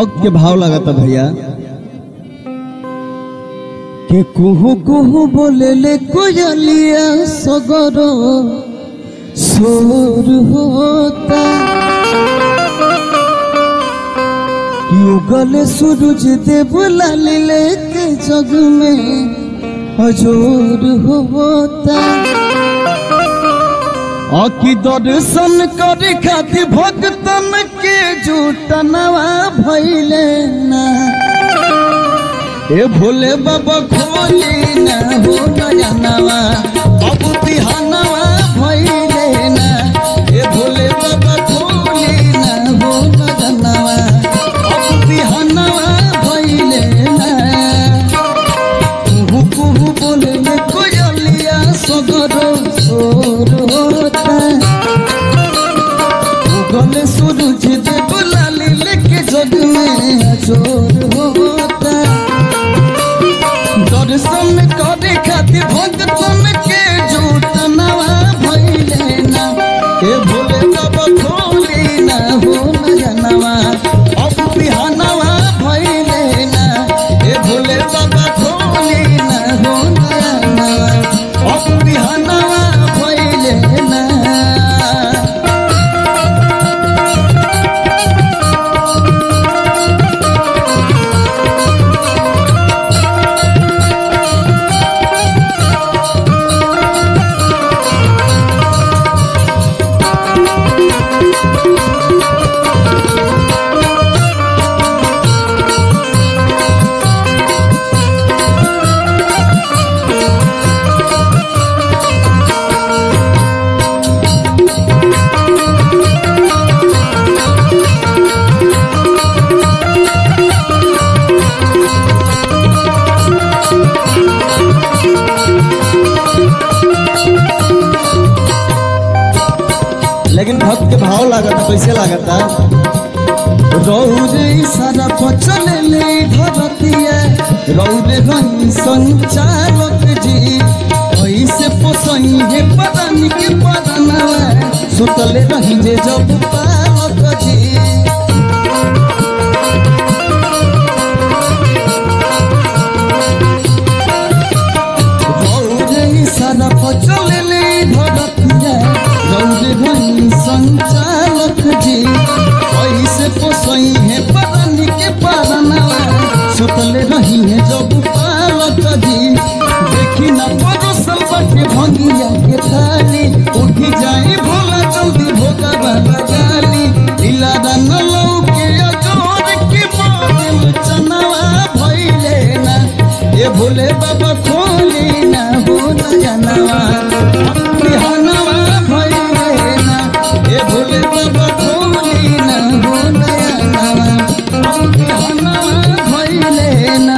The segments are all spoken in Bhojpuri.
भक्त के भाव लगाता भैया के कुहू कुहू बोले ले कोयलिया सगर सोर होता कि उगले सूरज देव लालिले के जग में हजूर होता अकी दर्शन करे खातिर भक्तन के जुटनवा भैले ना ए भोले बाबा खोली ना हो नयनवा अब बिहानवा भैले ना ए भोले बाबा खोली ना हो नयनवा अब बिहानवा भैले ना कुहू कुहू बोले ले कोयलिया सगर सोर होता उगले सूरज देव लाली लेके जग में चोर होता दर्शन करे खातिर भक्तन के झूठ नवा भइले ना ए भोले बाबा खोली ना हो नयनवा अब बिहानवा भइले ना ए भोले बाबा खोली ना हो नयनवा अब बिहानवा भइले ना लेकिन भक्त के भाव लागता कैसे लागता रौरे सारा पचल ले धरतिया रौरे रही संचालक जी ऐसे पोसई हे पदानी के पदनवा सुतले रही जे जब पालक जी रौरे सारा पचले धरतिया रौरे भई संचालक जी ऐसे पोसई है परानी के पारनवा सुतले रही है जब पालक जी देखी ना परोसल बटे भंगिया के थाली उठी जाए भोला जल्दी भोगा बाबा गाली लीला रंग लौके अजोर के बादल चनवा भइले ना ये भोले बाबा खोली ना हो नयनवा बिहानवा भइले ना ये भोले बाबा खोली ना हो नयनवा बिहानवा भइले ना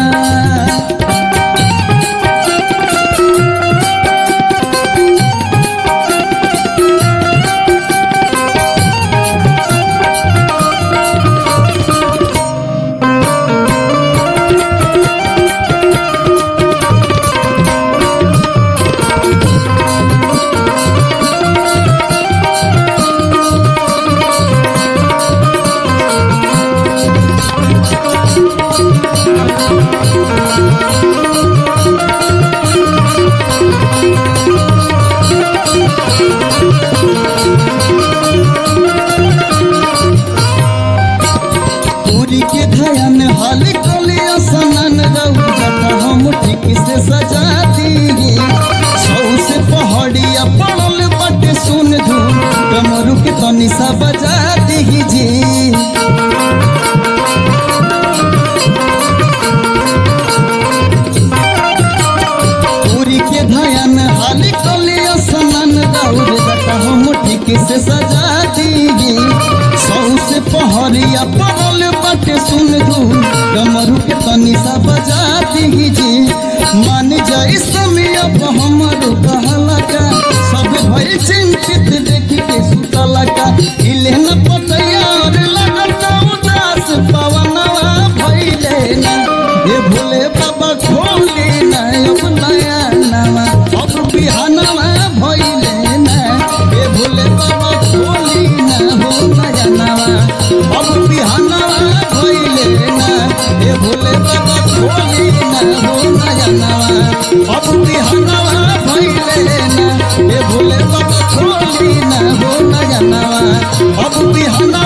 पूरी के धयन हाल कलिया सनन रहू जटा हम ठीक से सजा दी सौ से पहाड़िया पड़ल बटे सुन धूम डमरू के तनी सा बजा दी जी पूरी के धयन हाल कलिया सनन रहू जटा हम ठीक से सजा दी सौ से पहरिया पड़ल बाटे सुन दू डमरू के तनी सा बजा दी जी मान जाई समय अब हमर कहला का सब भई चिंतित देखी के सुतला का हिले न पतैया और लगता उदास पवनवा भइले ना ये भोले बाबा खोली ना अब नया नवा अब बिहानवा भइले ना ये भोले बाबा खोली ना हो नया नवा अब बिहानवा भइले अब बिहाना